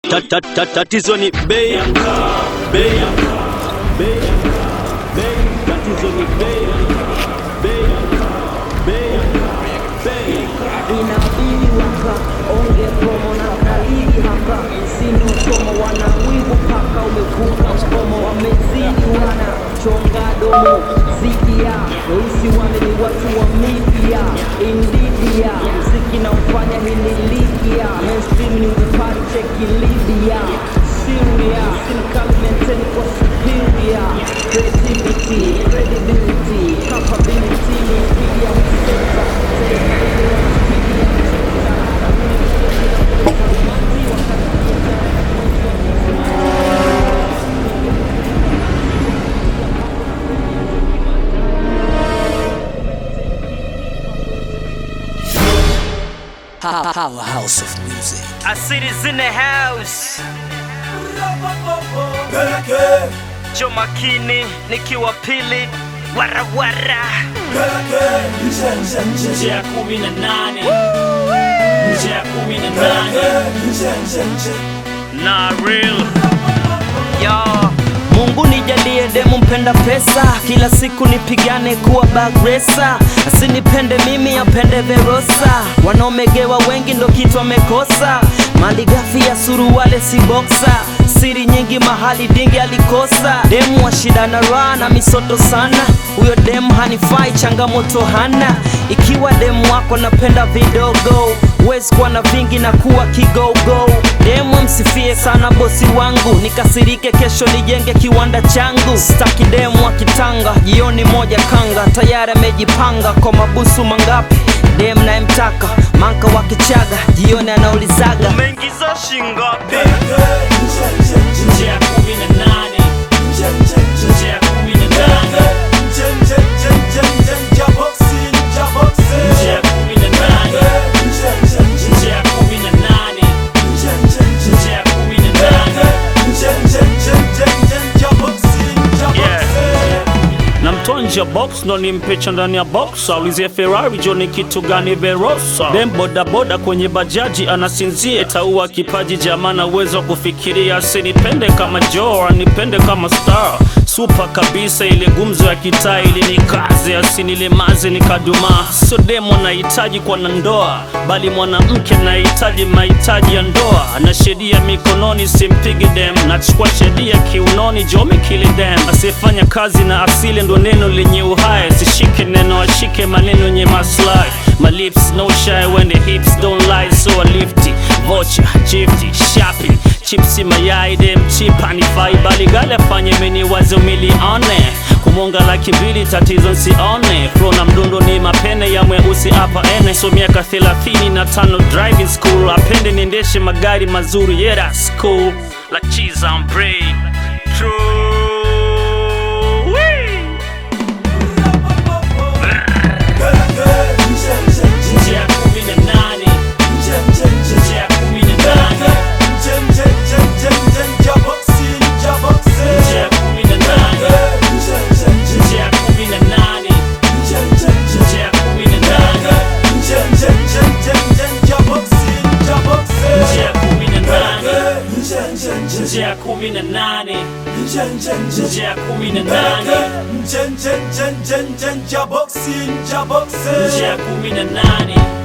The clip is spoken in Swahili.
ta- ta- ta- tatizo ni bei ya mkaa, bei ya mkaa, bei ya mkaa, bei. Tatizo ni bei ya mkaa, bei ya mkaa, bei ya mkaa, bei. inabidi waka onge promo na kalili hapa sini usomo wana wivu paka umevuka mkomo wamezidi wana chonga domo zikia weusi wale ni watu wa media indidia mziki na ufanya hili ligia mainstream ni upari cheki libya Syria Silicon maintain kwa superior creativity credibility capability media center Powerhouse of music. I see this in the house. Jo makini nikiwa pili warawara nje ya kumi na nane nje ya kumi na nane na real yo Mungu nijalie demu mpenda pesa, kila siku nipigane kuwa bagresa, asinipende mimi apende Verosa. Wanaomegewa wengi ndo kitu wamekosa, mali ghafi ya suruwale si boksa, siri nyingi mahali dingi alikosa. Demu wa shida na raha na misoto sana, huyo demu hanifai, changamoto hana. Ikiwa demu wako napenda vidogo, huwezi kuwa na vingi na kuwa kigogo. Demu msifie sana bosi wangu, nikasirike kesho nijenge kiwanda changu. Staki demu wa kitanga, jioni moja kanga, tayari amejipanga kwa mabusu mangapi. Demu nayemtaka manka wa Kichaga, jioni anaulizaga umeingiza shingapi? nje ya kumi na nane nje ya kumi na nane nje ya kumi na nane nje ya kumi na nane nje ya kumi na nane na mtoa nje ya box ndo nimpecha ndani ya box aulizie ferrari jo ni kitu gani verosa dem bodaboda kwenye bajaji anasinzia taua kipaji jamana uwezo wa kufikiria asinipende kama jo anipende kama star supa kabisa ile gumzo ya kitaa ili ni kazi asinilemaze nikadumaa sio demo nahitaji kwa na ndoa bali mwanamke nahitaji mahitaji ya ndoa na sheria mikononi simpigi dem nachukua sheria kiunoni jomi kili dem asiyefanya kazi na asili ndo neno lenye uhai sishike neno ashike maneno yenye maslahi My lips no shy when the hips don't lie so I lifty vocha jifty shopping chipsi mayai dem chip anifai bali gale afanye meni wazo milione kumonga laki mbili tatizo nsione flo na mdundo ni mapene ya mweusi hapa ene so miaka thelathini na tano driving school apende niendeshe magari mazuri yeah that's cool like cheese on bread true Wee! nje ya kumi na nane nje ya kumi na nane nje ya kumi na nane nje ya kumi na nane nje ya kumi na nane nje ya kumi na nane nje ya kumi na nane nje ya kumi na nane nje ya kumi na nane